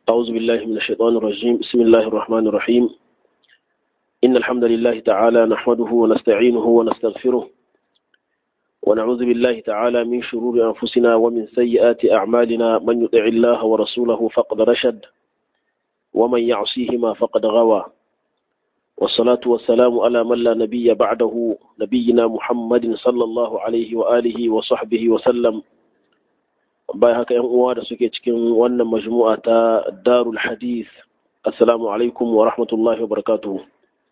أعوذ بالله من الشيطان الرجيم بسم الله الرحمن الرحيم إن الحمد لله تعالى نحمده ونستعينه ونستغفره ونعوذ بالله تعالى من شرور أنفسنا ومن سيئات أعمالنا من يطع الله ورسوله فقد رشد ومن يعصيهما فقد غوى والصلاة والسلام على من لا نبي بعده نبينا محمد صلى الله عليه وآله وصحبه وسلم bayan haka yan uwa da suke cikin wannan majmu'a ta darul hadith assalamu alaikum wa rahmatullahi wa barakatuhu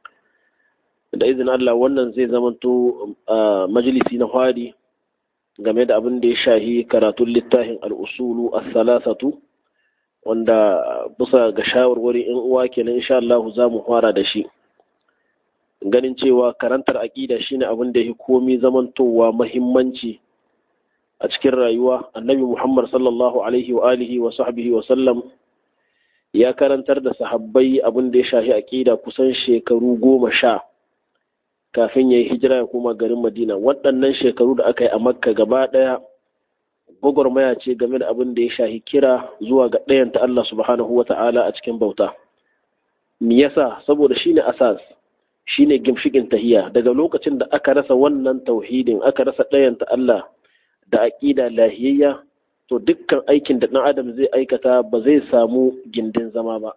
da izinin Allah wannan zai zamanto majalisi na fari game da abin da ya shahi karatun littafin al'usulu as-salasatu wanda bisa ga shawarwari in uwa kenan insha Allah za mu fara da shi ganin cewa karantar aƙida shine abin da ya komi zamantowa mahimmanci a cikin rayuwa annabi muhammad sallallahu alaihi wa alihi wa sahbihi wa sallam ya karantar da sahabbai abin da ya shahi aƙida kusan shekaru goma sha kafin ya yi hijira ya koma garin madina waɗannan shekaru da aka yi a makka gaba ɗaya gwagwarmaya ce game da abin da ya shahi kira zuwa ga ɗayanta allah subhanahu wa ta'ala a cikin bauta me yasa saboda shine asas shine gimshikin tahiya daga lokacin da aka rasa wannan tauhidin aka rasa ɗayanta allah da aƙida lahiyayya to dukkan aikin da ɗan adam zai aikata ba zai samu gindin zama ba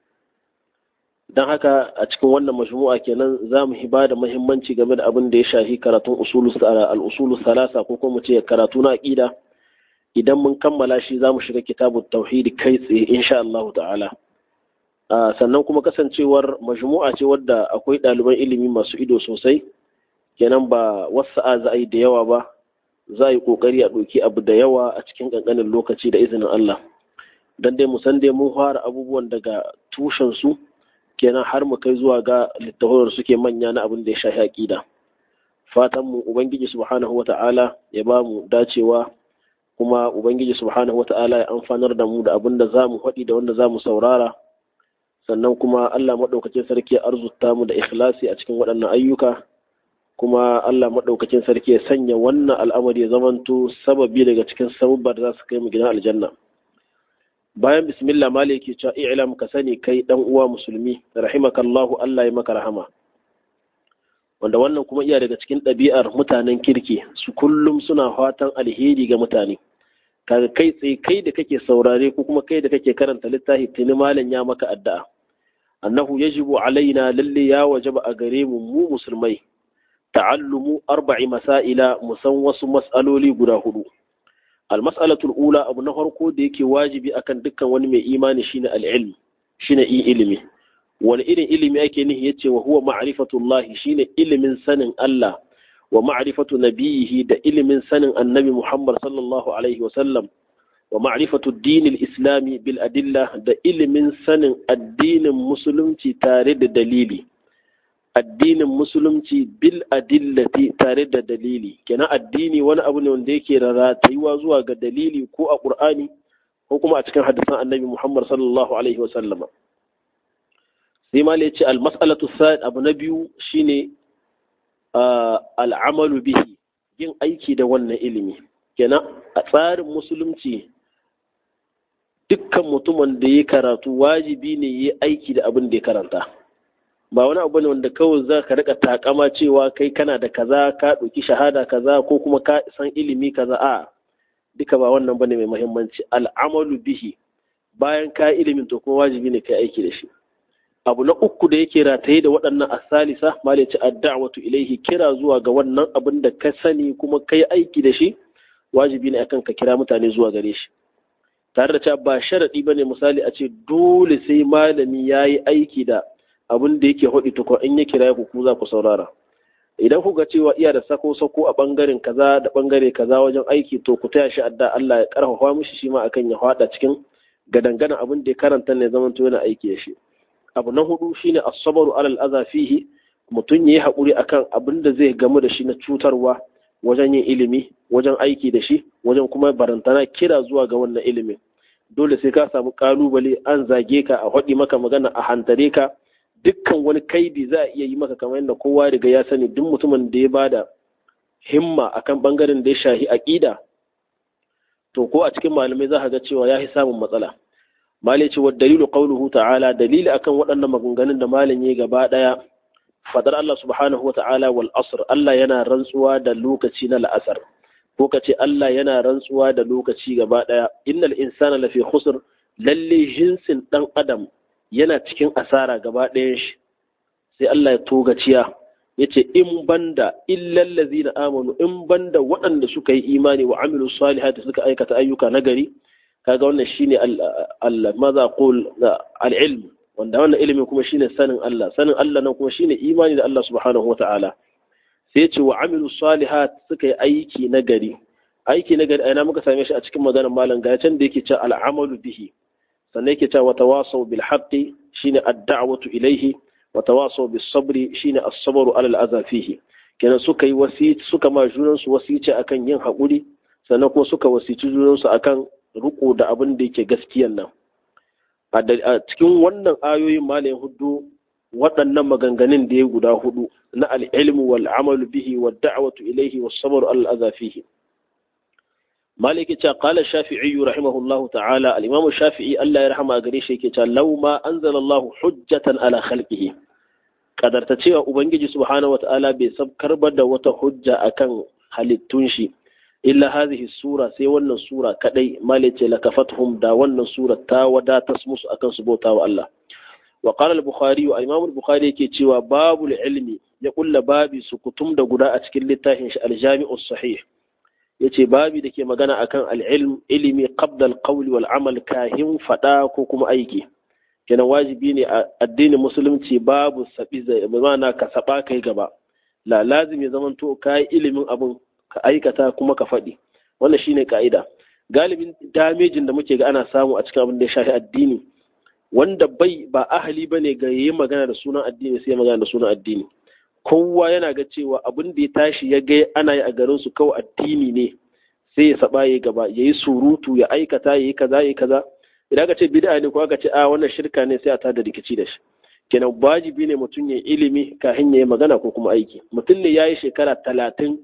don haka a cikin wannan majmu'a kenan za mu ba da muhimmanci game da abin da ya shahi karatun al'usulu salasa ko kuma ce karatu na aƙida idan mun kammala shi za mu shiga kitabun tauhidi kai tsaye insha Allah ta'ala sannan kuma kasancewar majmu'a ce wadda akwai ɗaliban ilimi masu ido sosai kenan ba wasu za a yi da yawa ba za a yi kokari a ɗauki abu da yawa a cikin ƙanƙanin lokaci da izinin Allah don dai mu san dai mun fara abubuwan daga tushen su kenan har mu kai zuwa ga littafin suke manya na abin da ya shafi aƙida fatan mu ubangiji subhanahu wata'ala ya ba mu dacewa kuma ubangiji subhanahu wata'ala ya amfanar da mu da abin da za mu faɗi da wanda za mu saurara sannan kuma Allah maɗaukacin sarki ya arzuta mu da ikhlasi a cikin waɗannan ayyuka kuma Allah maɗaukacin sarki ya sanya wannan al'amari ya zamanto sababi daga cikin sabubbar da za su kai mu gidan aljanna bayan bismillah maliki cewa i'lam ka sani kai dan uwa musulmi rahimakallahu Allah ya maka rahama wanda wannan kuma iya daga cikin ɗabi'ar mutanen kirki su kullum suna fatan alheri ga mutane kaga kai tsaye kai da kake saurare ko kuma kai da kake karanta littafi tuni malam ya maka addu'a annahu yajibu alaina lalle ya wajaba a gare mu mu musulmai ta'allumu arba'i masaila musan wasu mas'aloli guda hudu almas'alatul ula abu na farko da yake wajibi akan dukkan wani mai imani shine al-ilm shine ilimi wani irin ilimi ake nihi yace wa huwa ma'rifatullahi shine ilimin sanin Allah wa ma'rifatu nabiyihi da ilimin sanin annabi Muhammad sallallahu alaihi wa sallam wa ma'rifatu dinil islami bil adilla da ilimin sanin addinin musulunci tare da dalili addinin musulunci bil adillati tare da dalili kenan addini wani abu ne wanda yake ratayuwa zuwa ga dalili ko a qur'ani ko kuma a cikin hadisan annabi muhammad sallallahu alaihi wa sallama sai ma ce al mas'alatu sa'id abu na biyu shine al'amalu bihi yin aiki da wannan ilimi kenan a tsarin musulunci dukkan mutumin da ya karatu wajibi ne ya aiki da abin da ya karanta ba wani abu ne wanda kawai za ka rika takama cewa kai kana da kaza ka ɗauki shahada kaza ko kuma ka san ilimi kaza a duka ba wannan bane mai muhimmanci al'amalu bihi bayan ka ilimin to kuma wajibi ne kai aiki da shi abu na uku da yake rataye da waɗannan asalisa malici adda'watu ilaihi kira zuwa ga wannan abin da ka sani kuma kai aiki da shi wajibi ne akan ka kira mutane zuwa gare shi tare da cewa ba sharadi bane misali a ce dole sai malami yayi aiki da abin da yake haɗi tukwa in ya kira ku ku za ku saurara idan kuka cewa iya da sako sako a bangaren kaza da bangare kaza wajen aiki to ku taya shi adda Allah ya karfafa mishi shi ma akan ya faɗa cikin gadangana abin da ya karanta ne zaman to yana aiki da shi abu na hudu shine as-sabru alal adha fihi mutum yayi hakuri akan abin da zai gamu da shi na cutarwa wajen yin ilimi wajen aiki da shi wajen kuma barantana kira zuwa ga wannan ilimin dole sai ka samu kalubale an zage ka a haɗi maka magana a hantare ka dukkan wani kaidi za a iya yi maka kamar yadda kowa riga ya sani duk mutumin da ya bada himma akan bangaren da ya shahi aqida to ko a cikin malamai za ka ga cewa ya fi samun matsala mali ce wa dalilu qawluhu ta'ala dalili akan waɗannan maganganun da malam ya gaba daya fadar Allah subhanahu wa ta'ala wal asr Allah yana rantsuwa da lokaci na la'asar ko kace Allah yana rantsuwa da lokaci gaba daya innal insana lafi khusr lalle jinsin dan adam yana cikin asara gaba ɗayan shi sai Allah ya togaciya yace in banda illal ladzina amanu in banda waɗanda suka yi imani wa amilu salihati suka aikata ayyuka nagari kaga wannan shine al maza qul al ilm wanda wannan ilimin kuma shine sanin Allah sanin Allah nan kuma shine imani da Allah subhanahu wataala sai yace wa amilu salihat suka yi aiki nagari aiki nagari a ina muka same shi a cikin maganar malam ga can da yake cewa al amalu bihi sannan yake cewa tawasaw bil haqqi shine ad-da'watu ilayhi wa tawasaw bis sabri shine as-sabru ala al-adha fihi kenan suka yi wasici suka ma junan su wasici akan yin hakuri sannan kuma suka wasici junan su akan riko da abin da yake gaskiyan nan a cikin wannan ayoyin malayin hudu waɗannan maganganun da ya guda hudu na al-ilmu wal amalu bihi wa da'watu ilayhi was sabru ala al-adha fihi maliki ta qala shafi'i rahimahullahu ta'ala al-imam shafi'i Allah ya rahama gare shi yake cewa law ma anzalallahu hujjatan ala khalqihi kadarta cewa ubangiji subhanahu wata'ala bai sabkar da wata hujja akan halittun shi illa hadhihi sura sai wannan sura kadai malice lakafatuhum da wannan sura ta wadatas musu akan su bauta wa Allah wa qala al-bukhari wa imam al-bukhari yake cewa babul ilmi ya kulla babi sukutum da guda a cikin littafin shi al-jami'us sahih yace babi da ke magana akan al'ilm ilimi qabla al-qawli wal amal kahin fada ko kuma aiki kenan wajibi ne a addinin musulunci babu sabi zai mana ka saba kai gaba la lazim ya zamanto kai ilimin abun ka aikata kuma ka faɗi wannan shine ka'ida galibin damejin da muke ga ana samu a cikin abin da ya shafi addini wanda bai ba ahali bane ga yayi magana da sunan addini sai magana da sunan addini kowa yana ga cewa abin da ya tashi ya ga ana yi a garin su kawai addini ne sai ya saba ya gaba ya yi surutu ya aikata ya yi kaza ya yi kaza idan aka ce bid'a ne ko aka ce a wannan shirka ne sai a tada rikici da shi kenan wajibi ne mutum ya ilimi kafin ya yi magana ko kuma aiki mutum ne ya yi shekara talatin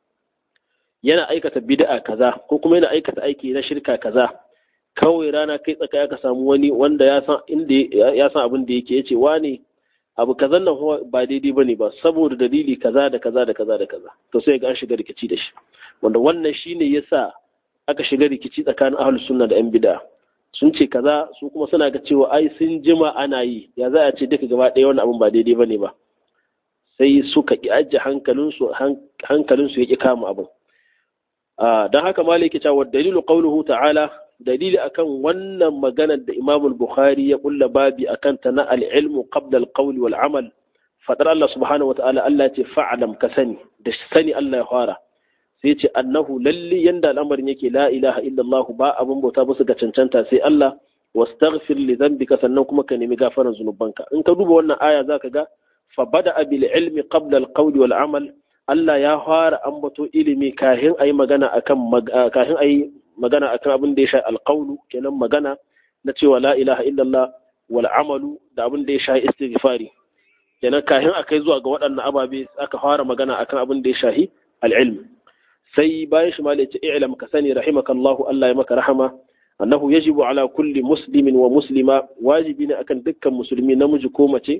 yana aikata bid'a kaza ko kuma yana aikata aiki na shirka kaza kawai rana kai tsaka ya ka samu wani wanda ya san inda ya san abin da yake yace wani abu kazan nan ba daidai ba ne ba saboda dalili kaza da kaza da kaza da kaza to sai ga an shiga rikici da shi wanda wannan shine yasa aka shiga rikici tsakanin ahlus sunna da yan bid'a sun ce kaza su kuma suna ga cewa ai sun jima ana yi ya za a ce duka gaba ɗaya wannan abun ba daidai bane ba sai suka ki ajiye hankalinsu hankalinsu ya ki kama abin don haka maliki cewa dalilu qauluhu ta'ala dalili akan wannan maganar da Imam Bukhari ya kulla babi akan ta na al-ilmu qabla al-qawli wal amal fadar Allah subhanahu wata'ala Allah ce fa'alam ka sani da sani Allah ya fara sai ce annahu lalli yanda al'amarin yake la ilaha illallah ba abun bauta ba su ga cancanta sai Allah wastaghfir li dhanbika sannan kuma ka nemi gafaran zunubanka in ka duba wannan aya zaka ga fa bada bil ilmi qabla al-qawli wal amal Allah ya fara ambato ilimi kahin ayi magana akan kahin ayi magana akan abin da ya sha alƙaunu kenan magana na cewa la ilaha illallah wal amalu da abin da ya sha istighfari kenan kahin akai zuwa ga waɗannan ababe aka fara magana akan abin da ya shahi al-ilm sai bayan shi malai ce i'lam ka sani rahimakallahu Allah ya maka rahama annahu yajibu ala kulli muslimin wa muslima wajibi ne akan dukkan musulmi namiji ko mace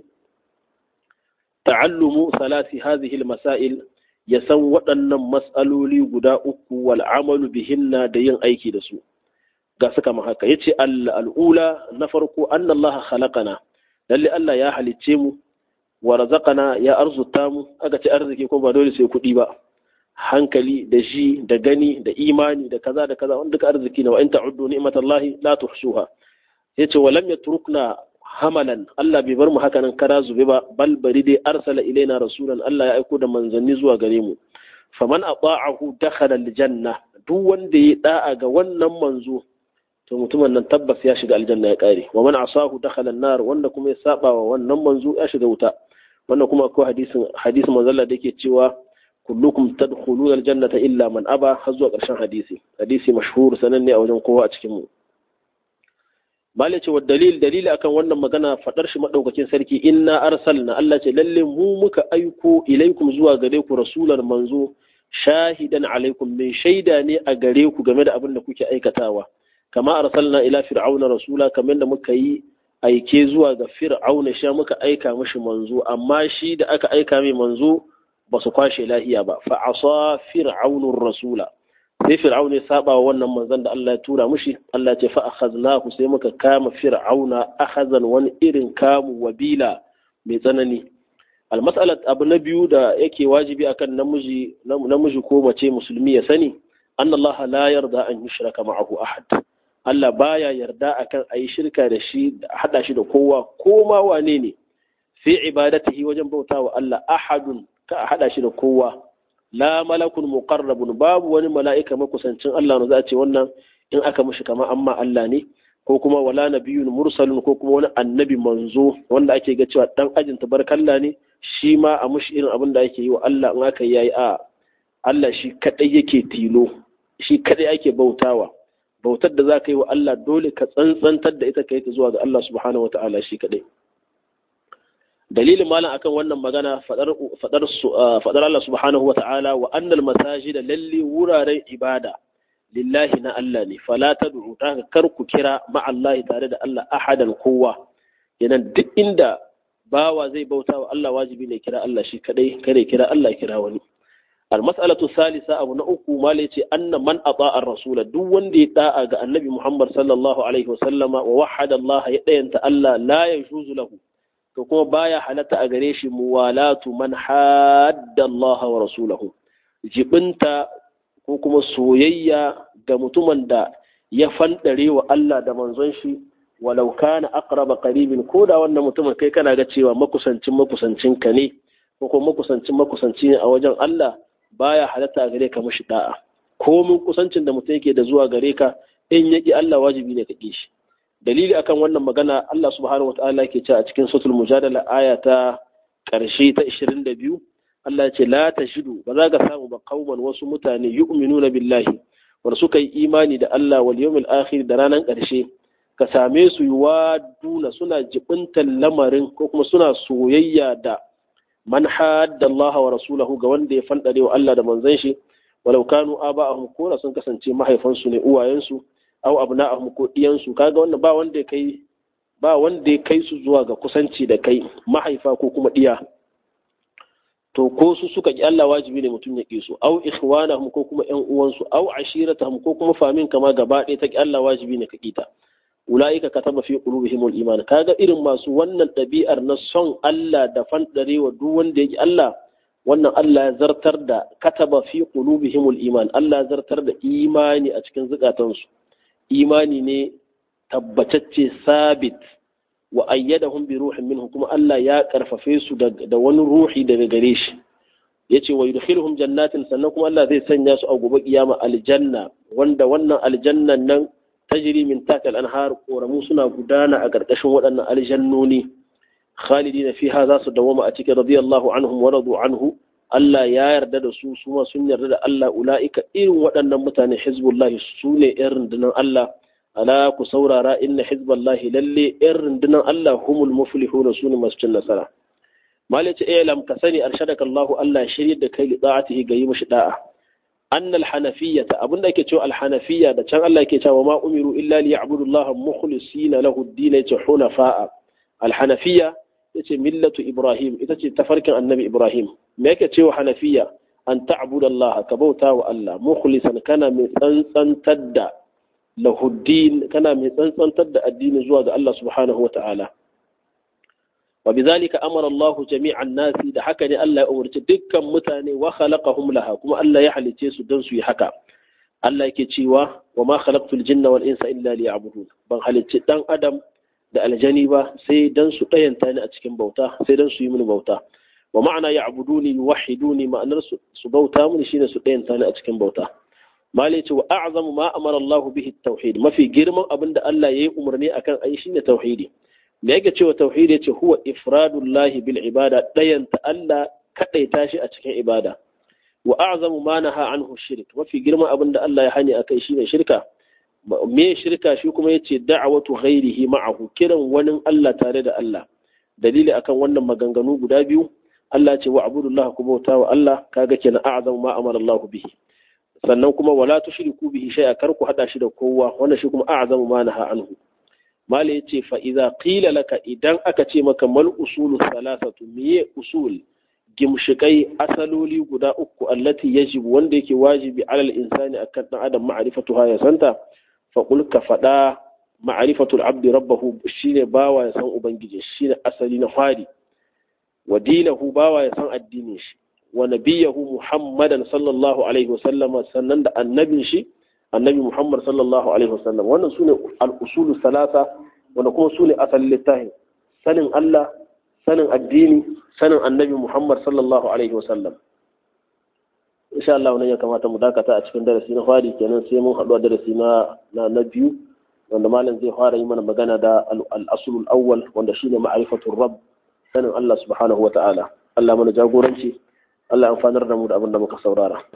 ta'allumu salasi hadhihi al-masail ya san waɗannan matsaloli guda uku wal amalu bihinna da yin aiki da su ga suka ma haka yace al'ula na farko annallaha khalaqana lalle Allah ya halicce mu wa razaqana ya arzuta mu aka ce arziki ko ba dole sai kuɗi ba hankali da shi da gani da imani da kaza da kaza wanda duka arziki ne wa in ta'uddu ni'matallahi la tuhsuha yace wa lam yatrukna hamalan Allah bai bar mu haka nan kara zube ba bal bari dai arsala ilaina rasulan Allah ya aiko da manzanni zuwa gare mu faman ata'ahu dakhala aljanna duk wanda ya da'a ga wannan manzo to mutumin nan tabbas ya shiga aljanna ya kare wa man asahu dakhala an-nar wanda kuma ya saba wa wannan manzo ya shiga wuta wannan kuma akwai hadisin hadisin manzo Allah da yake cewa kullukum tadkhuluna aljannata illa man aba har zuwa ƙarshen hadisi hadisi mashhur sananne a wajen kowa a cikin mu Bale ce wa dalil dalili akan wannan magana fadar shi madaukakin sarki inna arsalna Allah ce lalle mu muka aiko ilaikum zuwa gare ku rasulan manzo shahidan alaikum mai shaida ne a gare ku game da abin da kuke aikatawa kama arsalna ila fir'auna rasula kamar da muka yi aike zuwa ga fir'auna sha muka aika mishi manzo amma shi da aka aika mai manzo ba su kwashe lahiya ba fa asa fir'aunur rasula sai fir'auna ya saba wa wannan manzon da Allah ya tura mishi Allah ya ce fa akhadnahu sai muka kama fir'auna akhazan wani irin kamu wabila mai tsanani almas'alat abu na biyu da yake wajibi akan namiji namiji ko mace musulmi ya sani annallaha la yarda an yushraka ma'ahu ahad Allah baya yarda akan a yi shirka da shi haɗa shi da kowa ko ma wane ne fi ibadatihi wajen bauta wa Allah ahadun ka a haɗa shi da kowa la malakun muqarrabun babu wani mala'ika makusancin Allah ne za a ce wannan in aka mishi kamar amma Allah ne ko kuma wala nabiyyun mursalun ko kuma wani annabi manzo wanda ake ga cewa dan ajin tabarkalla ne shi ma a mushi irin abin da ake yi wa Allah in aka yayi a Allah shi kadai yake tilo shi kadai ake bautawa bautar da za ka yi wa Allah dole ka tsantsantar da ita ka yi ta zuwa ga Allah subhanahu wa ta'ala shi kaɗai. Dalilin malam akan wannan magana faɗar Allah subhanahu wa ta'ala wa annal masaji da lalle wuraren ibada lillahi na Allah ne fala ta ta kar ku kira ma'allahi tare da Allah ahadan kowa yanan duk inda bawa zai bauta wa Allah wajibi ne kira Allah shi kaɗai kare kira Allah kira wani. المسألة الثالثة أبو نأكو مالتي أن من أطاع الرسول دون دي داء النبي محمد صلى الله عليه وسلم ووحد الله يدين تألا لا يجوز له تكون بايا حالة أغريش موالاة من حاد الله ورسوله جبنت كوكما سويا قمتمن دا يفندري وألا دا منزنشي ولو كان أقرب قريب كودا وأن متمن كي كان أغتشي ومكسنشن مكسنشن كني ko makusancin makusanci ne a wajen Allah baya halatta a gare ka mashi da'a komin kusancin da mutum yake da zuwa gare ka in yaki Allah wajibi ne ka shi dalili akan wannan magana Allah subhanahu wataala yake cewa a cikin suratul mujadala aya ta karshe ta 22 Allah ce la tashidu ba za ka samu ba kauman wasu mutane yu'minuna billahi wanda suka yi imani da Allah wal yawmil akhir da ranar karshe ka same su yuwaduna suna jibintan lamarin ko kuma suna soyayya da man hadda Allah wa rasulahu ga wanda ya fandare wa Allah da manzon shi walau kanu aba'ahum ko sun kasance mahaifansu ne uwayensu aw abna'ahum ko diyansu kaga wannan ba wanda ya kai ba wanda ya kai su zuwa ga kusanci da kai mahaifa ko kuma diya to ko su suka ki Allah wajibi ne mutum ya ki su aw ikhwanahum ko kuma ƴan uwansu aw ashiratahum ko kuma famin kama gaba ɗaya ta ki Allah wajibi ne ka kita ula'ika kataba fi qulubihimul iman kaga irin masu wannan ɗabi'ar na son Allah da fandarewa duk wanda yake Allah wannan Allah ya zartar da kataba fi qulubihimul iman Allah ya zartar da imani a cikin zukatansu imani ne tabbatacce sabit wa ayyadahum bi ruhin minhu kuma Allah ya karfafe su da wani ruhi daga gare shi yace wa yudkhiluhum jannatin sannan kuma Allah zai sanya su a gobe kiyama aljanna wanda wannan aljannan nan tajiri min takal anhar koramu suna gudana a ƙarƙashin waɗannan aljannoni khalidina fiha za su dawama a cikin radiyallahu anhum wa radu anhu Allah ya yarda da su su sun yarda da Allah ula'ika irin waɗannan mutane hizbullahi su ne ƴan rundunar Allah ala ku saurara inna hizballahi lalle ƴan rundunar Allah humul muflihuna su ne masu cin nasara malice ilam ka sani arshadaka Allah Allah ya shirye da kai li da'atihi ga yi mishi da'a أن الحنفية أبن ذلك تشو الحنفية ده كان الله كي وما أمروا إلا ليعبدوا الله مخلصين له الدين حنفاء الحنفية يتي ملة إبراهيم يتي تفرق النبي إبراهيم ما يكتشو حنفية أن تعبد الله كبوتا وألا مخلصا كان مثنسا تدى له الدين كان مثنسا تدى الدين زواج الله سبحانه وتعالى وبذلك أمر الله جميع الناس da haka ne Allah ya umarci dukkan mutane wa khalaqahum laha kuma Allah ya halice su don su yi haka Allah yake cewa wa ma khalaqtul jinna wal insa illa liya'budun ban halicci dan adam da aljani ba sai dan su dayanta ni a cikin bauta sai dan su yi mini bauta wa ma'ana ya'buduni yuwahhiduni ma'anar su su bauta mini shine su dayanta ni a cikin bauta malai ce wa a'zamu ma amara Allah bihi tauhid mafi girman abin da Allah ya yi umarni akan ayi shine tauhidi me yake cewa tauhidi yace huwa ifradullahi bil ibada dayanta Allah kadaita shi a cikin ibada wa a'zamu ma naha anhu shirk mafi girman abin da Allah ya hani akai shine shirka me shirka shi kuma yace da'awatu ghairihi ma'ahu kiran wani Allah tare da Allah dalili akan wannan maganganu guda biyu Allah ce wa abudullah ku bauta wa Allah kaga kenan a'zamu ma amara Allah bihi sannan kuma wala tushriku bihi shay'a kar ku hada shi da kowa wannan shi kuma a'zamu ma naha anhu mala yace fa idza qila laka idan aka ce maka mal usulu thalathatu miye usul gimshikai asaloli guda uku allati yajibu wanda yake wajibi alal insani akan dan adam ma'rifatuha ya santa fa qul ka fada ma'rifatul abdi rabbahu shine bawa ya san ubangiji shine asali na fari wa dinahu bawa ya san addinin shi wa nabiyahu muhammadan sallallahu alaihi wasallama sannan da annabin shi annabi muhammad sallallahu alaihi wasallam wannan sune al-usulu salasa wanda kuma sune asalin littafin sanin Allah sanin addini sanin annabi muhammad sallallahu alaihi wasallam insha Allah wannan ya kamata mu dakata a cikin darasi na fari kenan sai mun haɗu a darasi na na biyu wanda malam zai fara yi mana magana da al-aslul awwal wanda shine ma'rifatul rabb sanin Allah subhanahu wa ta'ala Allah mana jagoranci Allah amfanar da mu da abin da muka saurara